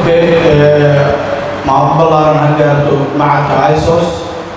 okay maamul ballaaran ha gaarto macadka isos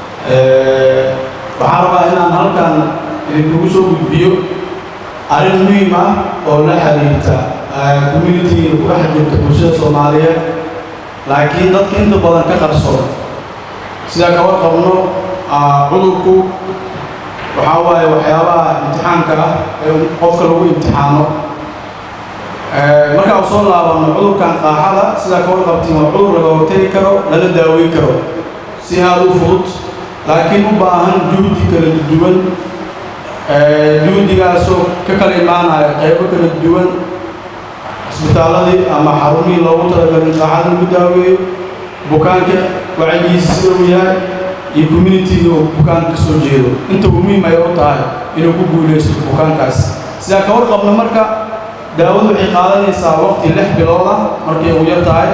waxaan rabaa inaan halkan idinkugu soo gudbiyo arrin muhiim ah oo la xiriirta communitiga ku dhex jirta bulshada soomaaliyeed laakiin dadka inta badan ka qarsoon sidaa ka warqabno cudurku waxaa waaye waxyaabaha imtixaanka ah ee qofka lagu imtixaano markaa u soo laabano cudurkan qaaxada sidaa ka warqabtiin waa cudur laga hortegi karo lala daaweyn karo si aada u fudud laakiin u baahan juhdi kala duwan juhdigaasoo ka kala imaanaya qaybo kala duwan isbitaaladii ama xarumihii loogu talagalay qaaxada lagu daaweeyo bukaanka wacyigiisa sida uu yahay iyo communitiga uu bukaanka ka soo jeedo inta uu muhiim ay u tahay inuu ku guulaysto bukaankaas sidaa ka warqabna marka daawadu waxay qaadanaysaa waqti lix bilood ah markay ugu yar tahay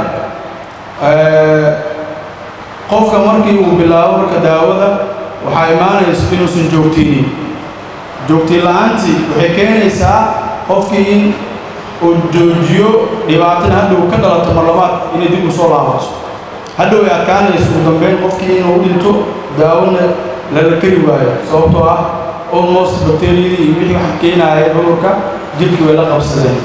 qofka markii uu bilaabo marka daawada waxaa imaanayso inuusan joogtinin joogtiin la-aantii waxay keenaysaa qofkii in uu joojiyo dhibaatina hadhow ka dhalato mar labaad inay dib u soo laabato hadhow ay adkaanayso ugu dambeyn qofkii inuu dhinto daawona lala keri waayo sababtoo ah almost bakteriyadii iyo wixii wax keenaaya cudurka jidhkii way la qabsadeen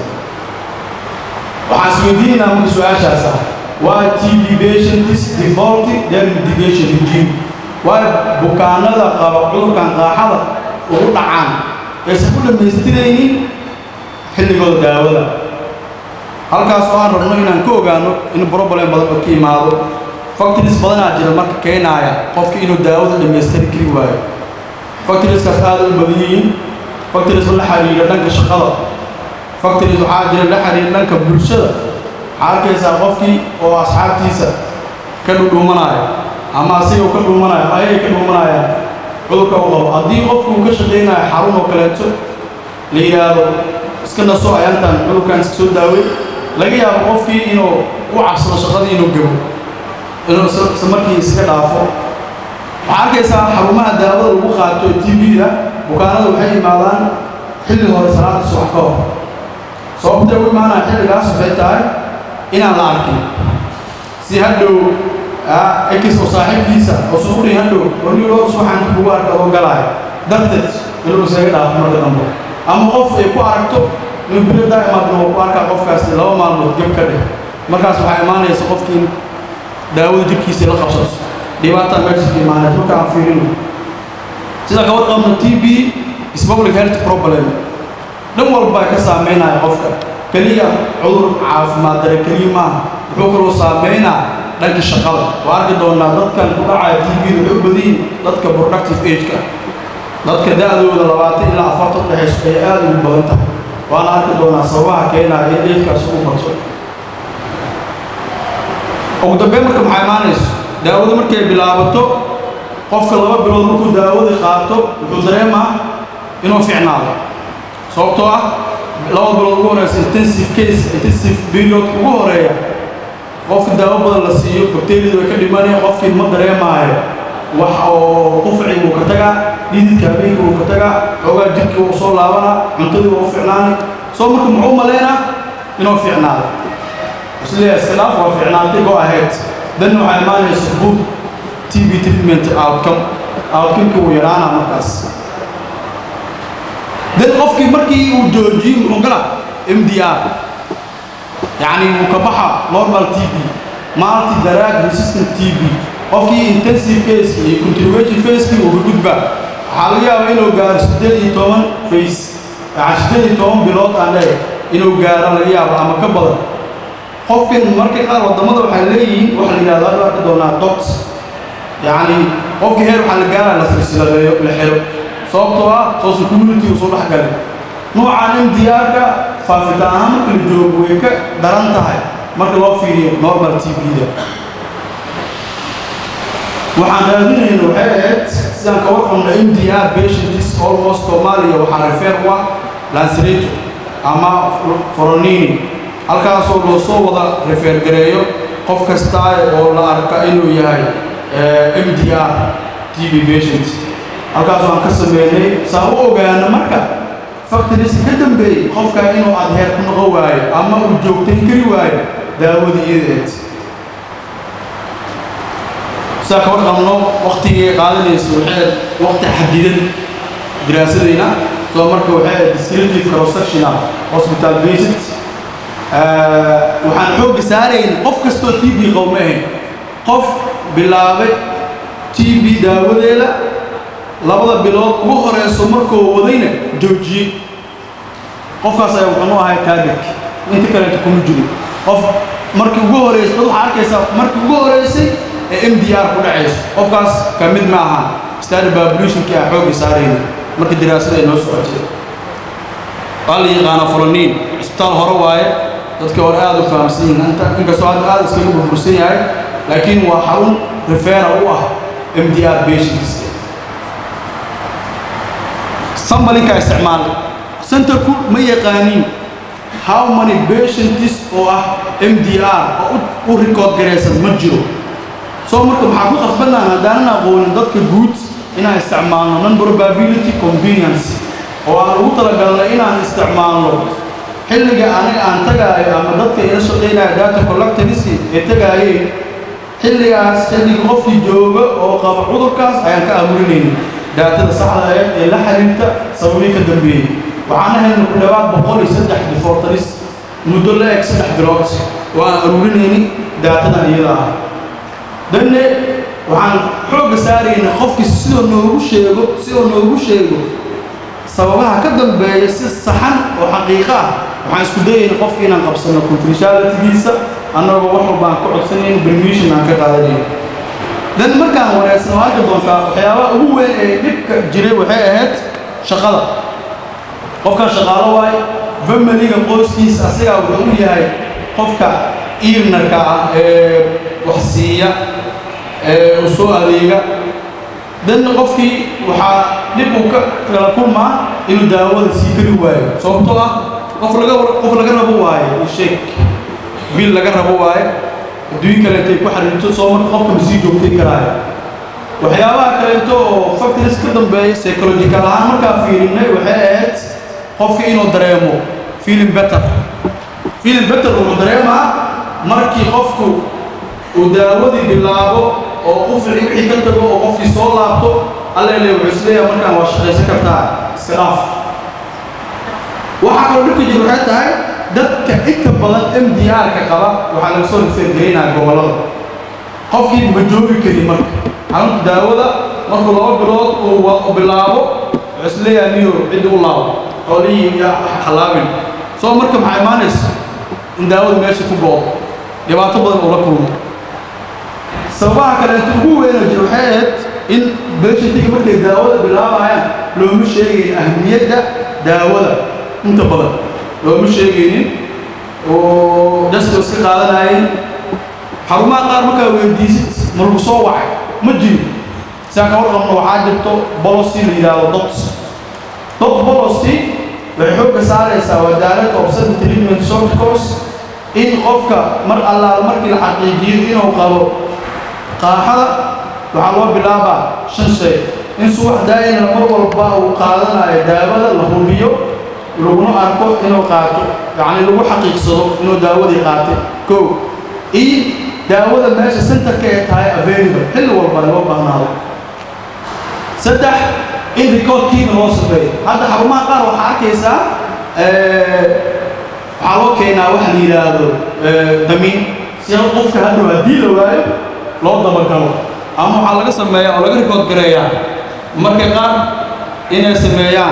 waxaan isweydiinaynaa marka su-aashaas ah waa t b patients default their mitigation regime waa bukaanada qaba cudurkan qaaxada ugu dhacaan aysan ku dhammaystiraynin xilligooda daawada halkaas oo aan rabno inaan ka ogaano in problem badan oo ka imaado factories badanaa jira marka keenaaya qofka inuu daawada dhammaystiri kari waayo factorieskaas aada u badan yihiin factories la xiriira dhanka shaqada factories waxaa jira la xiriira dhanka bulshada waxaa arkaysaa qofkii oo asxaabtiisa ka dhudhuumanaya ama asiga uu ka dhuumanayo ama ayay ka dhuumanayaan cudurka u qabo haddii qofku uu ka shaqaynayo xarun oo kaleeto la yidhaahdo iska naso ayaantan cudurkan iska soo daaway laga yaabo qofkii inuu u cabsado shaqadii inuu gabo inuu isla markii iska dhaafo waxaa arkaysaa xarumaha daawada lagu qaato t v-da bukaanada waxay imaadaan xilli hore salaada subax ka hor sababtay u imaanaya xilligaas waxay tahay inaan la arkin si hadhow ekis oo saaxiibkiisa oo suuqdhi hadhow warniloos waxaan kugu arka oo galaayo darteed inuu isaga dhaafo marka dambe ama qof ay ku aragto inuu bilo daa'imaadna oo ku arkaa qofkaasi laba maalmood geb ka dheh markaas waxaa imaanaysa qofkii daawada jidhkiisa la qabsato dhibaataa meesha ka imaanaysa marka aan fiirino sida ka warqabno t b is public health problem dhan walba ka saameynaya qofka keliya cudur caafimaad dare keliya maaha wuxuu kaloo saameynaa dhanka shaqada waa arki doonaa dadkan ku dhacaya t v waxay u badan yihin dadka productive age-ka dadka da-dooda labaatan ilaa afartan dhexayso ay aada ugu badan tahay waana arki doonaa sababaha keenaya in eedkaas ugu bato ugu dambeyn marka maxaa imaanayso daawada markay bilaabato qofka laba bilood markuu daawada qaato wuxuu dareemaa inuu ficnaado sababtoo ah laba bilood ugu horeysa intensive case intensive period ugu horeeya qofka daawo badan la siiyo bakteriyada way ka dhimanaya qofkii ma dareemaayo wax oo qufci wuu ka tagaa dhididka habeenka wuu ka tagaa xoogaa jidhkii wuu soo laabanaa cuntadii wuu ficnaanay soo marka muxuu malaynaa inuu ficnaado isleeyahay iskhilaaf waa ficnaantay go ahead dan waxaa imaanaysa good t v treatment outcome outcome-ka wuu yaraanaa markaas dan qofkii markii uu joojiyo muxuu gala m d r yacni wuu ka baxa normal t b multi drug resistant t b qofkii intensive case iyo continuation facekii uu ka gudba waxaa laga yaabaa inuu gaaro siddeed iyo toban face yani siddeed iyo toban bilood aan dhe inuu gaaro laga yaabo ama ka badan qofkan marka qaar waddamada waxay leeyihiin waxa la yidhahdo hadda arki doonaa dots yacni qofkii heer waxaa la gaaraya la silsiladeeyo la xiro sababtoo ah social community uu soo dhex galay noocaan in diyaarka faafitaan ahaan marka la joogo way ka daran tahay marka loo fiiriyo normal t b-da waxaan raadinayna waxay ahayd sidaan ka warqabna m d r patients almost soomaaliya waxaa refer u ah lansirato ama foronini halkaasoo loo soo wada refer gareeyo qof kasta oo la arka inuu yahay m d r t b patient halkaasoo aan ka sameynay saa u ogaana marka factories ka dambeeyey qofka inuu adheer ku noqon waayo ama uu joogtayn kari waayo daawadii iyadeed sidaa ka warqabno waktigii qaadanaysa waxay waqti xadidan diraasadayna soo marka waxay descriptive cross-sectional hospital visit waxaan xoogga saarayn qof kastoo t b qowma ahayn qof bilaabay t b daawadeeda labada bilood ugu horeyso markuu wadayna joojiyey qofkaas ayaa wuxuu ahay taagirk inta kaleeta kuma jirin qof markii ugu horeysay dad waxaa arkaysaa markii ugu horeysay ee m d r ku dhacayso qofkaas ka mid ma aha stadi babulationkii ah xoogga saarayna marka daraasada ay noo socotay waa la yaqaana fulaniin cisbitaal hore waaye dadkii hore aada u fahamsan yihiin inta inkastoo hadda aada iskaga burbursan yahay laakiin waa xarun refera u ah m d r patients sambalinka isticmaal centerku ma yaqaaniin how many patients oo ah m d r oo u record garaysan ma jiro soo marka maxaa ku qasbanaan haddaanan aqoonin dadka guud inaan isticmaalno non probability convenience oo aan ugu talagalnay inaan isticmaalno xilliga aniga aan tagaayo ama dadka ila shaqaynaya data collectorisi ee tagaayeen xilligaas xilliga qofkii jooga oo qaba cudurkaas ayaan ka aburinayna daatada saxda aheed ee la xiriirta sababii ka dambeeyey waxaana helna ku dhawaad boqol iyo saddex difortaris muddo la eg saddex bilood oo aan aruurinayni daatadan iyada ah danne waxaan xoogga saarayna qofkii sidoo noogu sheego sidoo noogu sheego sababaha ka dambeeya si saxan oo xaqiiqo ah waxaan isku dayayna qofki inaan qabsano confidentialitygiisa annagoo wax walba aan ka codsanayno permission aan ka qaadanayno dan markaan wareegsano waa arki doontaa waxyaabaha ugu weyn ee dhibka jiray waxay ahayd shaqada qofkan shaqaalo waaye familiga qoyskiisa asigaa wuxuu u yahay qofka iirnarka ah ee wax siiya ee u soo adeega danna qofkii waxaa dhib uu ka kala kulmaa inuu daawada sii kari waayo sababtoo ah qof laga qof laga rabo waaye sheeg biil laga rabo waaye adduun kaleentay ku xariirto soo marka qofka ma sii joogtay karaayo waxyaabaha kaleeto oo factories ka dambeeya psychological ahaan markaa fiirinay waxay ahayd qofka inuu dareemo feeling better feeling better wuxuu dareemaa markii qofku uu daawadii bilaabo oo u fici wixii ka tago oo qofkii soo laabto allele wuxuu isleeyahay markaan waa shaqaysan kartaa iska dhaaf waxaa kaloo dhibka jir waxay tahay dadka inta badan m d r-ka qaba waxaa laga soo rifeergaraynaya gobollada qofkii ma joogi karin marka xarunta daawada markuu laba bilood uu bilaabo wuxuu isleeyahay niyo ciddi u laabo xoolihii iyo halaabin soo marka maxaa imaanaysa in daawada meesha ku goodo dhibaato badan uu la kulmo sababaha kaleeto ugu weyna jir waxay ahayd in beeshantiga markay daawada bilaabayaan looma sheegayn ahmiyadda daawada inta badan looma sheegaynin oo daska iska qaadanayeen xarumaha qaar markaa weydiisid ma lagu soo wacay ma jiro siaan ka warqabno waxaa jirto bolosi la yidhaahdo dot dot bolosi waxay xoogga saaraysaa waa direct observe treatment short course in qofka mar allaala markii la xaqiijiyo inuu qabo qaaxada waxaa loo bilaabaa shan shay in subax daa'ina mar walba uu qaadanayo daawada la hubiyo laguna arko inuu qaato yacni lagu xaqiiqsado inuu daawadii qaatay kow iyo daawada meesha centerka ee tahay available xilli walba loo baahnaado saddex in recordkiina loo sameeyo hadda xarumaha qaar waxaa arkaysaa waxaa loo keenaa waxa la yidhaahdo damiin si qofka hadhow haddii la waayo loo dabagalo ama waxaa laga sameeyaa oo laga record gareeyaa marka qaar inay sameeyaan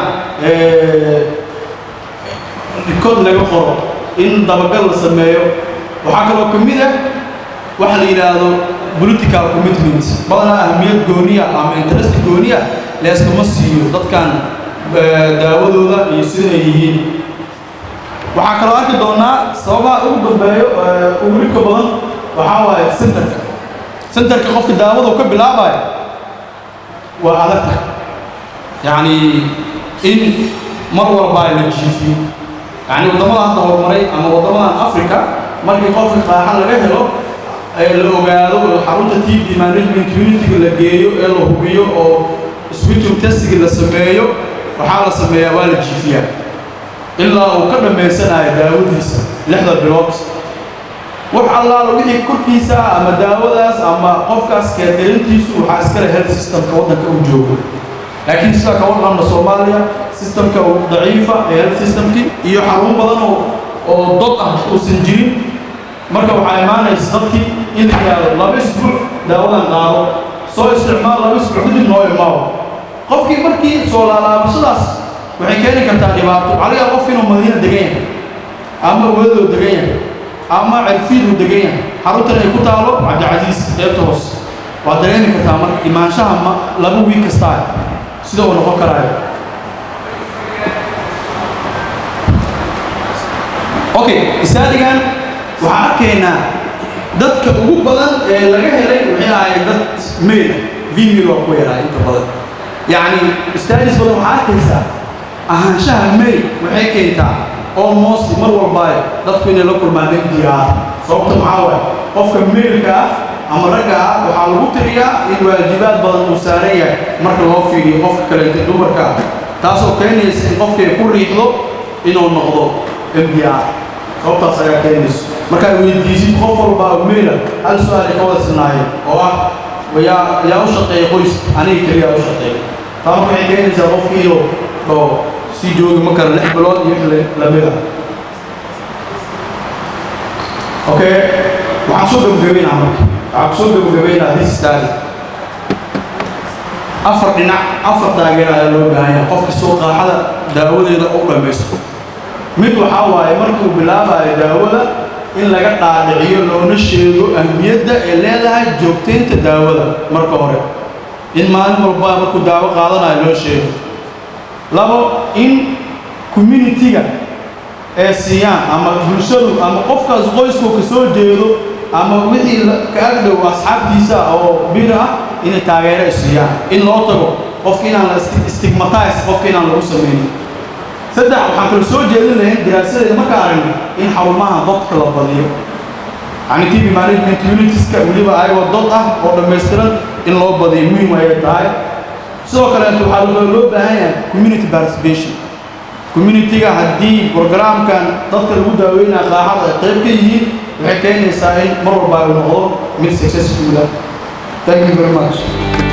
record laga qoro in dabagal la sameeyo waxaa kaloo ka mid ah waxa la yidhaahdo political commitment badanaa ahmiyad gooniya ama interest gooniya leeskama siiyo dadkan daawadooda iyo sida ay yihiin waxaa kaloo arki doonaa sababaha ugu dambeeyo ugu dhibka badan waxaa waaye centerka centerka qofka daawada uu ka bilaabayo waa adagta yacni in mar walba la jiifiyo yacni waddamada hadda horumaray ama waddamadan africa markii qofka qaaxa laga helo ee la ogaado xarunta t b management unitiga la geeyo ee la hubiyo oo switum testiga la sameeyo waxaa la sameeyaa waa la jiifiyaa ilaa uu ka dhammaysanayo daawadiisa lixda bilood wax allaala wixii korkiisa ah ama daawadaas ama qofkaas keetalintiisu waxaa iskale health systemka waddanka u joogo laakiin sidaa ka warqabna soomaaliya systemka daciifa ee health systemkii iyo xarun badan oo oo dad ah uusan jirin marka waxaa imaanaysa dadkii in la yidhaahdo laba isbuuc daawadan qaado soo isticmaal laba isbuuc kadib noo imaawo qofkii markii soo laalaabashadaas waxay keeni kartaa dhibaato adiga qofki inuu madiina degan yahay ama wadadoo degan yahay ama cirfiiduu degan yahay xaruntan ay ku taalo cabdicasiis qeybta hoos waad dareemi kartaa marka imaanshaha ma laba wiig kastaa sida uu noqon karaayo okay isaadigan waxaan arkaynaa dadka ugu badan ee laga helay waxay ahaayeen dad meel vimil waa ku yaraa inta badan yacni staadis badan waxaa arkaysaa ahaanshaha meel waxay keentaa almost mar walbaayo dadku inay la kulmaan degdigaa sababta maxaa waaye qofka meelka ah ama ragga ah waxaa lagu tiriyaa in waajibaad badan uu saaran yahay marka loo fiiriyo qofka kaleeta dumarka ah taasoo keenaysa in qofkay ku riixdo inuu noqdo mdr sababtaas ayaa keenayso markaad weydiisid qof walbaa meela hal su-aal ay ka wada sinaayeen oo ah yaa yaa u shaqeeya qoys aniga keliyaa u shaqeeya taa marka waxay keenaysaa qofkii inuu oo sii joogi ma kara lix bilood iyo wix lamid ah okay waxaan soo gabagabeynaa marka waxaan kusoo gabagabeynaa this study afar dhinac afar taageer ayaa loo baahan yahay qofka soo qaaxada daawadeeda u dhammaysto mid waxaa waaye markuu bilaabayo daawada in laga dhaadhiciyo loona sheego ahmiyadda ay leedahay joogtaynta daawada marka hore in maalin walba markuu daawo qaadanayo loo sheego labo in communitiga ee siiyaan ama bulshadu ama qofkaas qoyskuu ka soo jeedo ama wixii ka agdhow asxaabtiisa oo bir ah inay taageero ay siiyaan in loo tago qofka inaan la stigmatize qofka inaan lagu samaynin saddex waxaan kala soo jeedin lahayn daraasadeeda markaa aragno in xarumaha dadka la badiyo yani tv management unitieska weliba ayagoo dad ah oo dhammaystiran in loo badiyo muhim ayay tahay sidoo kaleeto waxaa loo baahan yahay community participation communitiga haddii programkan dadka lagu daaweynaya qaaxada ay qayb ka yihiin waxay keenaysaa in mar walba ay noqdo mid successful ah thank you very much